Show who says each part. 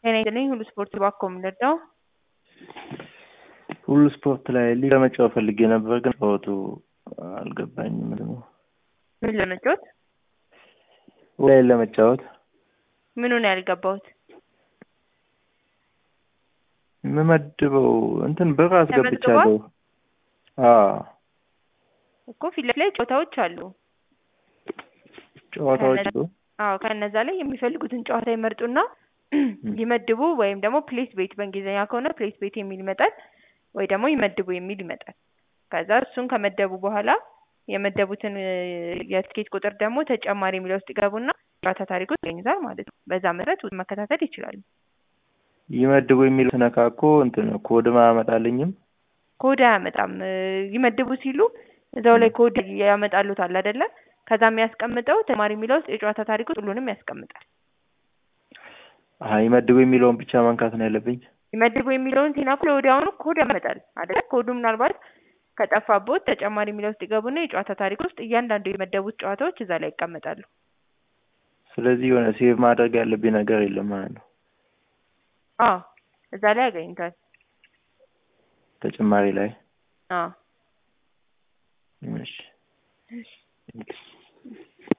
Speaker 1: ጤና ይስጥልኝ ሁሉ ስፖርት ባኮ የምንረዳው
Speaker 2: ሁሉ ስፖርት ላይ ሊግ ለመጫወት ፈልጌ ነበር፣ ግን ጨዋቱ አልገባኝም። ደግሞ
Speaker 1: ምን ለመጫወት
Speaker 2: ላይ ለመጫወት
Speaker 1: ምኑን ያልገባሁት
Speaker 2: የምመድበው እንትን ብር አስገብቻለሁ። አዎ
Speaker 1: እኮ ፊት ለፊት ላይ ጨዋታዎች አሉ።
Speaker 2: ጨዋታዎች አሉ።
Speaker 1: አዎ ከነዛ ላይ የሚፈልጉትን ጨዋታ ይመርጡና ይመድቡ ወይም ደግሞ ፕሌስ ቤት በእንግሊዝኛ ከሆነ ፕሌስ ቤት የሚል ይመጣል፣ ወይ ደግሞ ይመድቡ የሚል ይመጣል። ከዛ እሱን ከመደቡ በኋላ የመደቡትን የትኬት ቁጥር ደግሞ ተጨማሪ የሚለው ውስጥ ይገቡና ጨዋታ ታሪክ ውስጥ ይገኙታል ማለት ነው። በዛ መሰረት መከታተል ይችላሉ።
Speaker 2: ይመድቡ የሚል ስነካኮ እንትን ኮድም አያመጣልኝም።
Speaker 1: ኮድ አያመጣም። ይመድቡ ሲሉ እዛው ላይ ኮድ ያመጣሉታል አይደለ? ከዛ የሚያስቀምጠው ተጨማሪ የሚለው ውስጥ የጨዋታ ታሪክ ውስጥ ሁሉንም ያስቀምጣል።
Speaker 2: አሀ ይመድቡ የሚለውን ብቻ መንካት ነው ያለብኝ።
Speaker 1: ይመድቡ የሚለውን ሲነኩ ለወዲያውኑ ኮድ ያመጣል አይደለ? ኮዱ ምናልባት ከጠፋቦት ተጨማሪ የሚለው ውስጥ ይገቡና የጨዋታ ታሪክ ውስጥ እያንዳንዱ የመደቡት ጨዋታዎች እዛ ላይ ይቀመጣሉ።
Speaker 2: ስለዚህ የሆነ ሴቭ ማድረግ ያለብኝ ነገር የለም ማለት ነው።
Speaker 1: አዎ እዛ ላይ ያገኙታል።
Speaker 2: ተጨማሪ ላይ
Speaker 1: አዎ
Speaker 2: እሺ